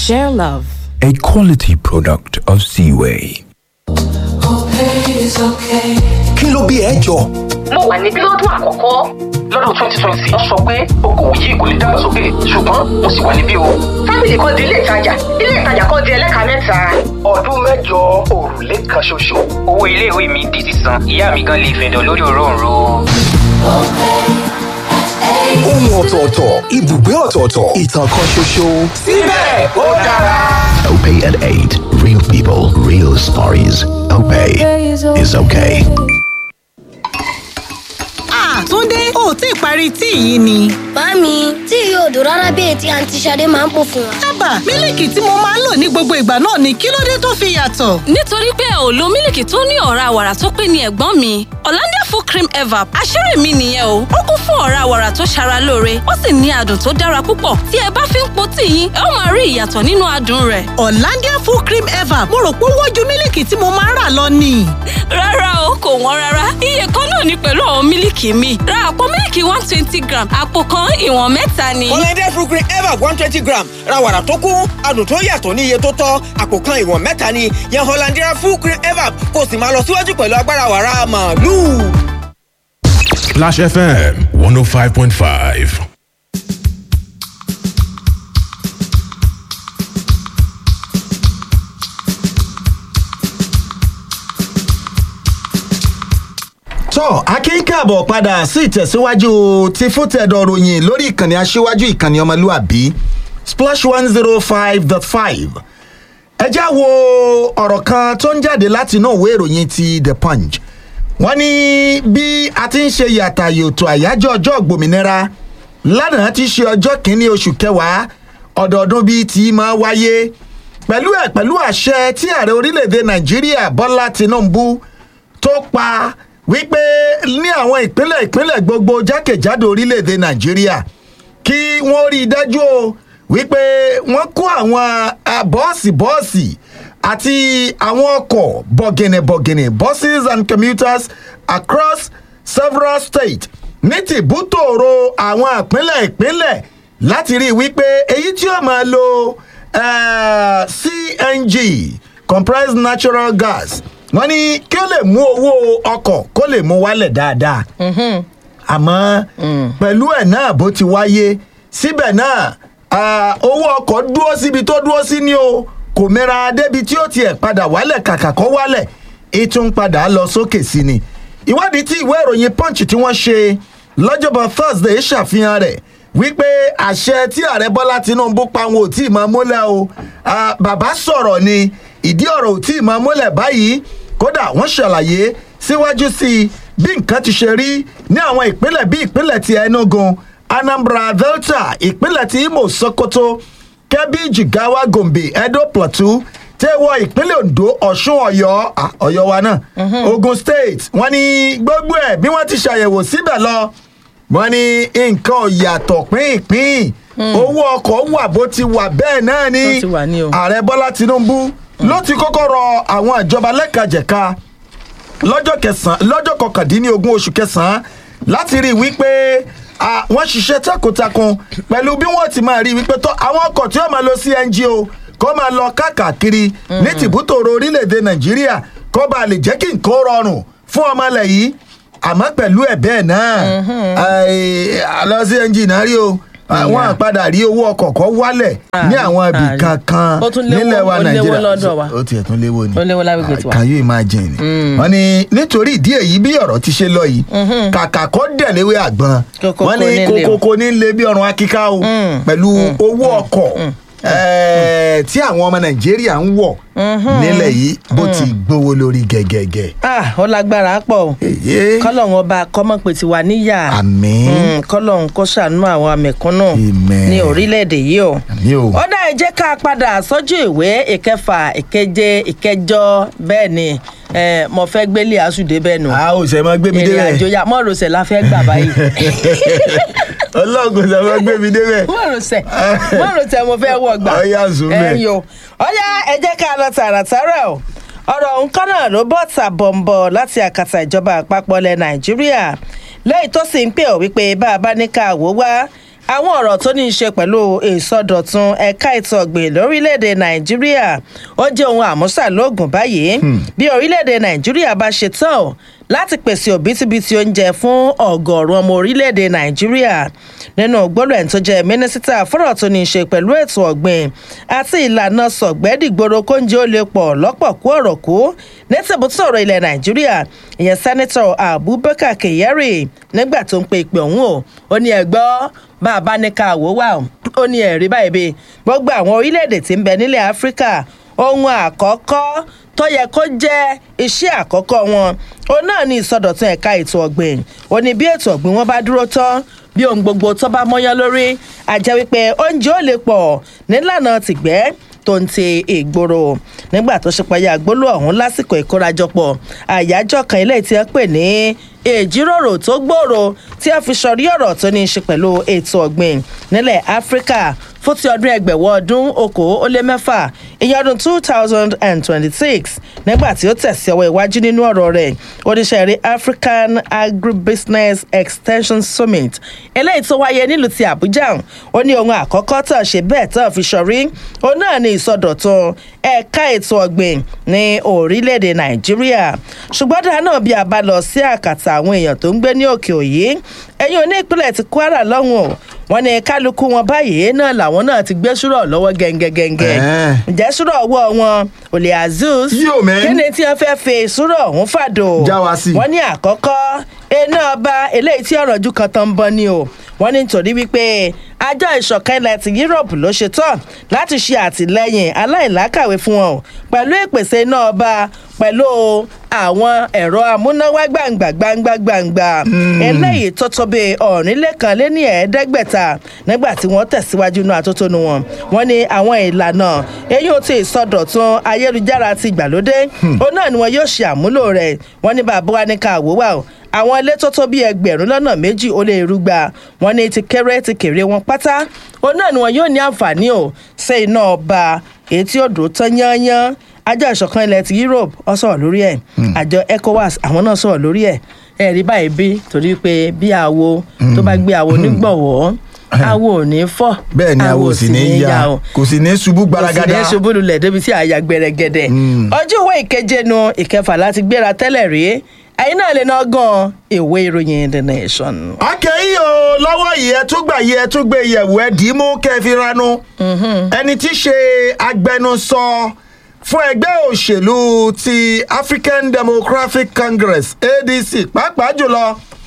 Share love. a quality product of Seaway. kí ló bí ẹ jọ. mo wà ní bílọ́dún àkọ́kọ́ lọ́dún twenty twenty wọ́n sọ pé okòwò yìí kò lè dàgbàsókè ṣùgbọ́n mo sì wà níbí o. fámìlì kan di ilé ìtajà ilé ìtajà kan di ẹlẹ́ka mẹ́ta. ọdún mẹ́jọ òrùlé kan ṣoṣo. owó iléèwé mi di sísan ìyá mi gan lè fẹ̀dọ̀ lórí òróǹro. ohun ọ̀tọ̀ọ̀tọ̀ ibùgbé ọ̀tọ̀ọ̀tọ̀ ìtàn kan ṣoṣo. síbẹ̀ ó dára. Opay at 8. Real people, real stories. Opay is okay. Ah, Túndé, o ò tí ì parí tíì yìí ni. Màámi, tí yóò dùn rárá bí ètí àǹtí Ṣadé máa ń pò fún wa. Dábàá, mílìkì tí mo máa ń lò ní gbogbo ìgbà náà ni kí ló dé tó fi yàtọ̀? nítorí pé ò lo mílìkì tó ní ọ̀rá wàrà tó pé ní ẹ̀gbọ́n mi Hollandia full cream evap àṣírí mi nìyẹn o ó kún fún ọ̀rá wàrà tó ṣara lóore ó sì ní adùn tó dára púpọ̀ tí ẹ bá fi ń po tíì yín ẹ ó máa rí ìyàtọ̀ nínú adùn rẹ̀ Hollandia full cream ever mo rò pé ó wọ́n ju mílìkì tí mo máa ń rà lọ ni. rárá o kò wọ́n rárá iye kan náà ni pẹ̀lú àwọn mílìkì mi ra àpò mílìkì one twenty gram àpò kan ìwọ̀n mẹ́ta ni. Hollandia fruit cream ever one twenty gram ra wàrà tó kún adùn tó yàtọ̀ ní iye tó tọ́ àpò kan ìwọ̀n mẹ́ta ni yan Hollandia fruit cream ever kó o sì máa lọ síwájú pẹ̀lú agbára wàrà màálù. Splash FM 105.5. tọ́ akínkàbọ̀ padà sí ìtẹ̀síwájú ti fútẹ̀dọ̀ ròyìn lórí ìkànnì aṣíwájú ìkànnì ọmọlúàbí splash one zero five dot five ẹ já wo ọ̀rọ̀ kan tó ń jáde láti inú ìwé ìròyìn ti the punch wọ́n ní bí a ti ń ṣe yàtà yòtò àyájọ́ ọjọ́ ògbòmìnira lánàá ti ṣe ọjọ́ kìíní oṣù kẹwàá ọdọọdún bíi ti máa wáyé pẹ̀lú ẹ̀ pẹ̀lú àṣẹ tí ààrẹ orílẹ̀-èdè nàìjíríà bọ́lá tinubu tó pa wípé ní àwọn ìpínlẹ̀ ìpínlẹ̀ gbogbo jákèjádò orílẹ̀-èdè nàìjíríà kí wọ́n rí i dájú o wípé wọ́n kó àwọn ah, bọ́ọ̀sì bọ́ọ̀sì àti àwọn ọkọ̀ bọ̀gìnìbọ̀gìnì buses and commuters across several states ní tìbútòrò àwọn ìpínlẹ̀ ìpínlẹ̀ láti rí i wípé èyí tí ó máa lo eh, cng compressed natural gas wọ́n ní kí ó lè mú owó ọkọ̀ kó lè mú wálẹ̀ dáadáa àmọ́ pẹ̀lú ẹ̀ náà bó ti wáyé síbẹ̀ náà ah, owó ọkọ̀ dúró síbi tó dúró sí ni o kò mẹ́ra débi tí ó tiẹ̀ padà wálẹ̀ kàkà kó wálẹ̀ ètò ń padà lọ sókè sí ni ìwádìí tí ìwé ìròyìn punch tí wọ́n ṣe lọ́jọ́bọ̀ thursday ṣàfihàn rẹ̀ wípé àṣẹ tí ààrẹ bọ́lá tinubu pa wọn ò tí ì máa múlẹ̀ o Ah, bàbá sọ̀rọ̀ ni ìdí ọ̀rọ̀ ò tí ì máa múlẹ̀ báyìí kódà wọ́n ṣàlàyé síwájú sí i bí nǹkan ti ṣe rí ní àwọn ìpínlẹ̀ bí ìpínlẹ̀ ti enugu anambra delta ìpínlẹ̀ ti imo sokoto kebbi jigawa gombe edo plateau tẹ́wọ́ ìpínlẹ̀ ondo ọ̀ṣun ọ̀yọ́ ah, ọ̀yọ́ wa náà ogun state wọ́n ní gbogbo ẹ̀ bí wọ́n ti ṣàyẹ̀wò síbẹ̀ lọ wọ́n ní nǹkan ò yàtọ̀ pínpín owó ọkọ̀ wà bó ti wà bẹ́ẹ̀ náà ni Bó ti wà ní o. ààrẹ bọ́lá tinubu ló ti kọ́kọ́ rọ àwọn ìjọba lẹ́kajẹ̀ka lọ́jọ́ kẹsàn-án lọ́jọ́ kọkàndínlógún oṣù kẹsàn-án láti rí i wípé ah, wọ́n ṣiṣẹ́ takuntakun pẹ̀lú bí wọ́n ti máa rí i wípé tó àwọn ọkọ̀ tí wọ́n máa lo cng o kó máa lọ káàkiri ní tìbútòrò orílẹ̀-èdè nàìjíríà kó bá lè jẹ́ kí nǹkan rọrùn fún ọmọ ilẹ̀ yìí àmọ́ pẹ̀lú ẹ̀ bẹ́ẹ̀ náà àlọ́ cng náà rí o àwọn àpadà rí owó ọkọ̀ kọ́ wálẹ̀ ní àwọn ibì àrí. kankan Ó tún léwó- nílẹ̀ wa ó léwó nàìjíríà lọ́dọ̀ wa. ó tiẹ̀ tún léwó ni ó léwó lágbègbè tiwa. can you imagine wọ́n ní nítorí ìdí èyí bí ọ̀rọ̀ ti ṣe lọ yìí kàkà kọ́ dẹ̀léwé àgbọn Kókókó wọ́n ní ní lé o. kókókó ní lé bí ọ̀run akíká o pẹ̀lú owó ọkọ̀ eh, tí àwọn ọmọ nàìjíríà ń wọ̀ nílẹ̀ yìí bó ti gbówó lórí gẹ́gẹ́gẹ́. ah ó lágbára pọ̀ o kọ́lọ́hún ọba kọ́mọ́pẹ̀ ti wà níyà Àmín. Mm, kọ́lọ́hún kó ṣàánú àwọn àmẹ̀kúnnù ní orílẹ̀-èdè yìí o. Àmín o. ó dá ẹ jẹ́ ká padà sójú ìwé ìkẹfà ìkeje ìkẹjọ bẹ́ẹ̀ ni eh, mo fẹ́ gbélé àsùdé bẹ́ẹ̀ nù. a ò sẹ́ máa gbé mi ìrìn débẹ̀ àjò ya mọ́rọ̀sẹ̀ la fẹ́ gbà báyìí. ọlọ́run sẹ́ máa gbé mi débẹ̀. mọ́rọ̀sẹ̀ mọ́rọ̀sẹ̀ mo fẹ́ wọ̀ gbà. Ọya, zoom in. ẹ̀yin o ọ̀yá ẹ jẹ́ ká lọ tààràtàrà o ọ̀rọ̀ nǹkan náà ló bọ́ tàbọ̀nbọ̀ láti àkàtà ìjọba àpapọ̀ ilẹ̀ nàìjíríà lẹ́yìn tó sì ń pè ọ́ wípé bá a bá ní ká wò wá àwọn ọ̀rọ̀ tó ní í ṣe pẹ̀lú ìsọdọ̀tun ẹ̀ka ètò ọ̀gbìn lórílẹ̀‐èdè nàìjíríà ó jẹ́ ohun àmúṣàlógún báyìí bí orílẹ̀‐èdè nàìjíríà bá ṣe tán o láti pèsè òbítíbitì oúnjẹ fún ọ̀gọ̀ọ̀rún ọmọ orílẹ̀‐èdè nàìjíríà nínú gbọ́dọ̀ ẹ̀ tó jẹ́ mínísítà fọ́rọ̀ tó ní í ṣe pẹ̀lú ètò ọ̀gbìn àti ìlànà sọ̀gbẹ́dìgboro kóúnjẹ ó lè pọ̀ lọ́pọ̀ kú ọ̀rọ̀ kú ní tìbútọ̀rọ̀ ilẹ̀ nàìjíríà ìyẹn sẹ́nitọ̀ abubakar kyari nígbà tó ń pe ìpè ọ̀hún o ó ní ẹ̀gbọ́ bá a bá ní ká wò wá o ó ní ẹ̀rí báyìí bí gbogbo àwọn orílẹ̀-èdè tí ń bẹ nílẹ̀ áfíríkà ohun àkọ́kọ́ tó yẹ kó jẹ́ iṣẹ́ àkọ́kọ́ wọn òun náà ní ìsọdọ̀tun ẹ̀ka ètò ọ̀gbìn ó ní bí ètò ọ̀gbìn wọn bá dúró tán bí ohun gbogbo tó bá mọ́yán lórí àjẹ́ wípé oúnjẹ ó lè pọ̀ nílànà tìgbẹ́ tó ń ti ìgboro nígbà tó ṣe payá gbólú ọ̀hún lásìkò ìkórajọpọ̀ àyájọ́ kan ilé tí wọ́n pè ní ìjíròrò tó gbòòrò tí a fi sọrí ọ̀rọ̀ tó ní í ṣe pẹ̀lú ètò ọ̀gbìn nílẹ̀ áfíríkà fún ti ọdún ẹgbẹ̀wọ̀ ọdún okòó ó lé mẹ́fà ìyẹn ọdún two thousand and twenty-six nígbà tí ó tẹ̀sí ọwọ́ iwájú nínú ọ̀rọ̀ rẹ̀ oníṣẹ́ rí african agribusiness extension summit eléyìí tó wáyé nílùú ti àbújá ó ní ohun àkọ́kọ́ tàn ṣe bẹ́ẹ̀ tàn fi sọrí òun náà ní ìsọdọ̀tun ẹ̀ka ètò ọ̀gbìn ní orílẹ̀-èdè nàìjíríà ṣùgbọ́n dáa náà bí a bá lọ sí àkàtà àwọn èèyàn tó ń gbé ní òkè òyì ẹ̀yìn oní ìpínlẹ̀ ti kwara lọ́hùn o wọn ní kálukú wọn báyìí náà làwọn náà ti gbé ṣúrọ̀ lọ́wọ́ gẹ́ngẹ́gẹ́ngẹ́ ǹjẹ́ ṣúrọ̀ ọwọ́ wọn olè azeez kí ni tí wọ́n fẹ́ fi ṣúrọ̀ ọ̀hún fàdò wọ́n ní àkọ́kọ́ iná ọba eléyìí tí ọ̀rọ̀ ju kan tán ń bọ́ ni o wọ́n ní nítorí wípé àjọ ìṣọ̀kan ilẹ̀ ti europe ló ṣe tán láti ṣe àtìlẹ́yìn aláìlákàwé fún wọn o pẹ̀lú ìpèsè iná ọba pẹ̀lú àwọn ẹ̀rọ amúnáwá gbàǹgbà gbàǹgbà gbàǹgbà eléyìí tó tó bíi ọ̀rìnlẹ́kan lé ní ẹ̀ẹ́dẹ́gbẹ̀ta nígbà tí wọ́n tẹ̀síwájú inú atótónu wọn wọ́n ní àwọn ìlànà èyí ò tí ì sọdọ̀tun ayélujára ti ìgbàlódé òun náà ni wọn yóò ṣe àmúlò rẹ̀ wọ́n ní bàbá wa ní ká àwòwà o àwọn ilé tó tó bíi ẹgbẹ̀rún lọ́nà méjì ó lé irúgba wọn ní ti kéré ti kéré wọn pátá òun náà ni wọn yóò ní àǹfààní o ṣe iná ọba èyí tí ó dùn tán yányán àjọ ìṣọ̀kan ilẹ̀ ti europe ọ sọ̀rọ̀ lórí ẹ̀ àjọ ecowas àwọn náà sọ̀rọ̀ lórí ẹ̀ ẹ̀ rí báyìí bí torí pé bí àwo tó bá gbé àwo nígbọ̀wọ́ àwo ò ní fọ́ bẹ́ẹ̀ ni àwo sì ní ya kò sì ní ṣubú gbaragada kò sì ní ṣubú lulẹ̀ débi tí àyà gbẹrẹgẹdẹ ọjọ́ ìwé ìkeje nu ìkẹfà láti gbéra tẹ́lẹ̀ rí ẹ̀yin náà lè ná gan ìwé ìròyìn the nation. akẹ́yìn o lọ́wọ́ yìí ẹ tún gbà yìí ẹ tún gbé yẹ̀wò ẹ dì í mú kẹfì ranu ẹni tí í ṣe agbẹnusọ fún ẹgbẹ́ òṣèlú ti african democratic congress adc pàápàá jùlọ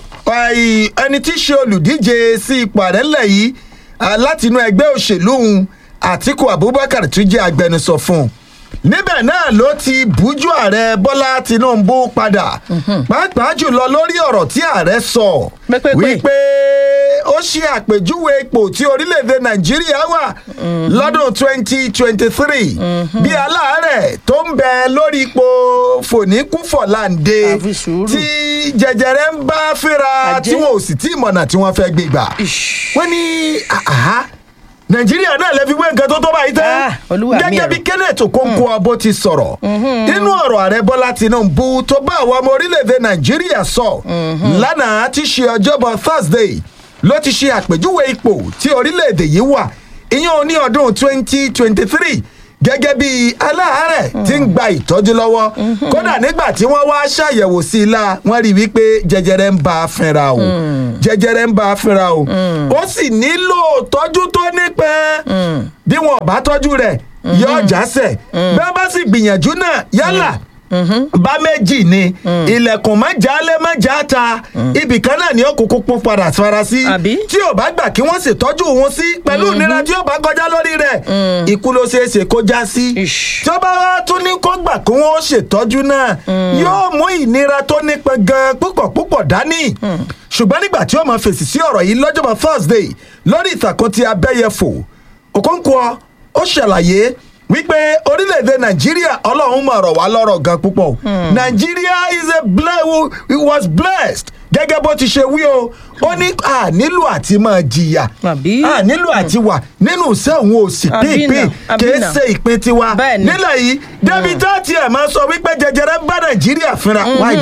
ẹni tí í ṣe olùdíje sí ipò àrẹ́lẹ̀ yìí látinú ẹgbẹ́ òṣèlú àtiku abubakar tún jẹ́ agbẹnusọ fún un níbẹ̀ náà ló ti bújú ààrẹ bọ́lá tinubu padà pàápàá jùlọ lórí ọ̀rọ̀ tí ààrẹ sọ wípé ó ṣe àpèjúwe ipò tí orílẹ̀-èdè nàìjíríà wà lọ́dún twenty twenty three bí aláàárẹ̀ tó ń bẹ lórí ipò fòníkúfọ̀láǹde tí jẹjẹrẹ ń bá fínra tí wọn ò sì tí mọ̀nà tí wọ́n fẹ́ gbé gbà wọ́n ní nàìjíríà náà lè fi wé nǹkan tó tó báyìí tán gẹ́gẹ́ bí kenneth okonkwo abo ti sọ̀rọ̀ nínú ọ̀rọ̀ ààrẹ bọ́lá tinubu tó bá àwọn ọmọ orílẹ̀-èdè nàìjíríà sọ lánàá ti ṣe ọjọ́bọ̀ thursday ló ti ṣe àpèjúwe ipò tí orílẹ̀-èdè yìí wà ìyẹn ní ọdún twenty twenty three gẹ́gẹ́ bí aláàárẹ̀ tí ń gba ìtọ́jú lọ́wọ́ kódà nígbà tí wọ́n wá ṣàyẹ̀wò sí i la wọ́n rí i wípé jẹjẹrẹ ń bá a fínra o jẹjẹrẹ ń bá a fínra o ó sì nílò tọ́jú tó nípẹ́ bí wọn ò bá tọ́jú rẹ̀ yóò jásẹ̀ bí wọ́n bá sì gbìyànjú náà yálà bá méjì ni ilẹ̀kùn má jálẹ̀ má já ta ibì kan náà ni ó kúkú pọ́n padà fara sí tí ò bá gbà kí wọ́n ṣètọ́jú wọn sí pẹ̀lú ìnira tí ó bá kọjá lórí rẹ̀ ikú ló ṣeé ṣe kó já sí tí ó bá wá tún ní kó gbà kí wọ́n ṣètọ́jú náà yóò mú ìnira tó nípa gan púpọ̀ púpọ̀ dání ṣùgbọ́n nígbà tí ó máa fèsì sí ọ̀rọ̀ yìí lọ́jọ́bọ̀ thursday lórí ìtàkùn ti abẹ́yẹfò òkòǹkọ ó ṣàlàyé wípé orílẹ̀-èdè nàìjíríà ọlọ́run mọ̀ ọ̀rọ̀ wá lọ́rọ̀ gan púpọ̀ nàìjíríà is a ble it was blessed gẹ́gẹ́ bó ti ṣe wí o ó ní a nílò àti máa jìyà a nílò àti wà nínú iṣẹ́ òun ò sì pínpín kìí ṣe ìpín tiwa nílẹ̀ yìí débi tá tiẹ̀ máa sọ wípé jẹjẹrẹ bá nàìjíríà fínra why now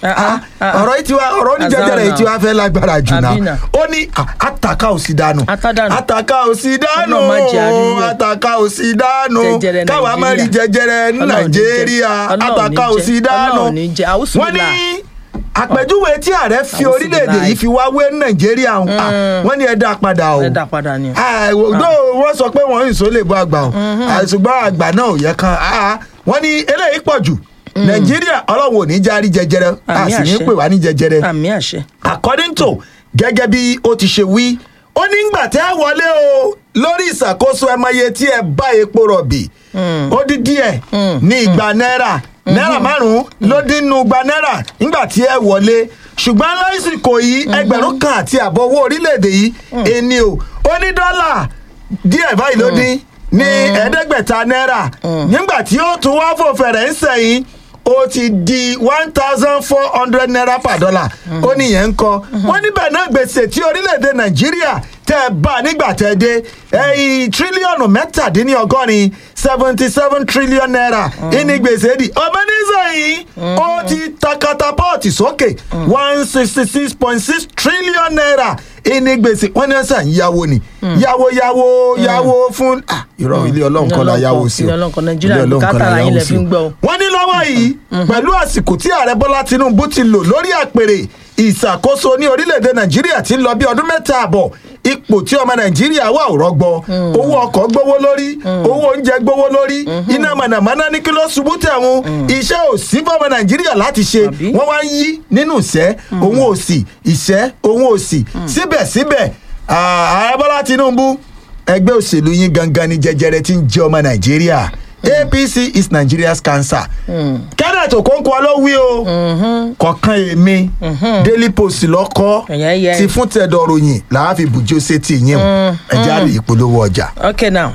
Ah, ọ̀rọ̀ yìí ti wá ọ̀rọ̀ oníjẹjẹrẹ yìí ti wá fẹ́ lágbára jù Àbí náà náà. ó ní ah, àtàkà ò sí dànù àtàkà ò sí dànù Ọlọ́run má jẹ́ a rí rẹ̀. àtàkà ò sí dànù Jẹjẹrẹ káwa má rí Nàìjíríà. jẹjẹrẹ ní Ọlọ́run ní jẹ́. nàìjíríà Ọlọ́run ní àtàkà ò jẹ́. sí dànù Ọlọ́run ní jẹ́. Àwùsù wọ́n ní bìlà. àpèjúwe tí ààrẹ fi Àwùsù orílẹ̀-èdè bìlà. yìí fi wá wé nàìjíríà ń pa wọ́n ní ẹ dá padà o ẹ dá padà ni. àìwòdó wọ́n sọ pé wọ́n ń sọ lè bọ́ àgbà o àìsùgbọ́n àgbà náà ò yẹ kan ah, wọ́n ní eléyìí pọ̀ jù nàìjíríà ọlọ́run ò ní járí jẹjẹrẹ a Àmì sì ní àṣẹ. pè wá ní jẹjẹrẹ àmì àṣẹ. according to gẹ́gẹ́ bí ó ti ṣe wí ó ní gbà tẹ́ ẹ wọlé o lórí ìṣàkóso ẹmọye tí ẹ bá epo rọ̀bì ó dín díẹ̀ ní igba náírà náírà márùn-ún ló dín nu igba náírà nígbà tí ẹ wọlé ṣùgbọ́n lásìkò yìí ẹgbẹ̀rún kan àti àbọ̀ owó orílẹ̀-èdè yìí ẹni o ó ní dọ́là díẹ̀ báyìí ló dín ní ẹ̀ẹ́dẹ́gbẹ̀ta náírà nígbà tí ó tún wá fò fẹ̀rẹ̀ ń sẹ̀yìn ó ti di one thousand four hundred naira per dollar ó níyẹn ń kọ wọn níbẹ̀ náà gbèsè tí orílẹ̀-èdè nàìjíríà tẹ́ ẹ bá nígbà tẹ́ ẹ dé ẹ̀yìn tírílíọ̀nù mẹ́tàdínlọ́gọ́rin seventy seven trillion naira ìní gbèsè di ọmọ nísìnyí ó ti ta katapọ́ọ̀tì sókè one sixty six point six trillion naira ìní gbèsè wọ́n ní sàn yáwó ni yáwó yáwó yáwó fún ah, irọ́ ilé ọlọ́run kọ́ la yáwó sí o ilé ọlọ́run kan nàìjíríà Ilé Ọlọ́run kan la bùkátà ara yín yáwó lẹ sí fi o ń gbọ́ o. wọ́n ní lọ́wọ́ yìí pẹ̀lú àsìkò tí ààrẹ bọ́lá tinubu ti lò lórí àpèrè ìṣàkóso ní orílẹ̀-èdè nàìjíríà ti ń lọ bí ọdún mẹ́ta àbọ̀ ipò tí ọmọ nàìjíríà wà ò rọgbọ owó ọkọ̀ gbówó lórí owó oúnjẹ gbówó lórí iná mọ̀nàmọ́ná ní kí ló ṣubú tẹ̀wọ̀n iṣẹ́ ò sí fọmọ nàìjíríà láti ṣe wọ́n wá ń yí nínú ìṣẹ́ òun ò sì ìṣẹ́ òun ò sì síbẹ̀síbẹ̀ ààrẹ bọ́lá tinubu ẹgbẹ́ òṣèlú yín gangan ni jẹjẹrẹ ti ń jẹ ọmọ nàìjíríà apc is nigeria's cancer kenneth okonkwo ló wí o kọ̀ọ̀kan èmi daily post lọ́kọ́ Ẹ̀yẹ́. ti fún tẹ̀dọ̀ ròyìn làá fi bùjó sétí yín o ẹ̀jẹ̀ àrè ìpolówó ọjà. okay now.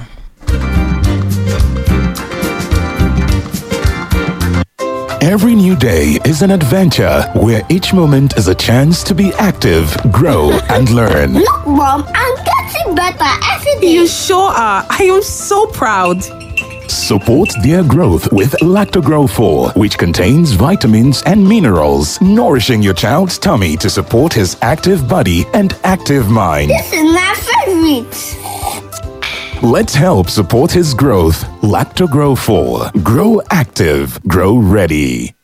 Every new day is an adventure where each moment is a chance to be active, grow, and learn. Look, Mom, I'm getting better every day. You sure are. I am so proud. Support their growth with Lactogrow 4, which contains vitamins and minerals, nourishing your child's tummy to support his active body and active mind. This is my favorite. Let's help support his growth. Lactogrow 4. Grow active, grow ready.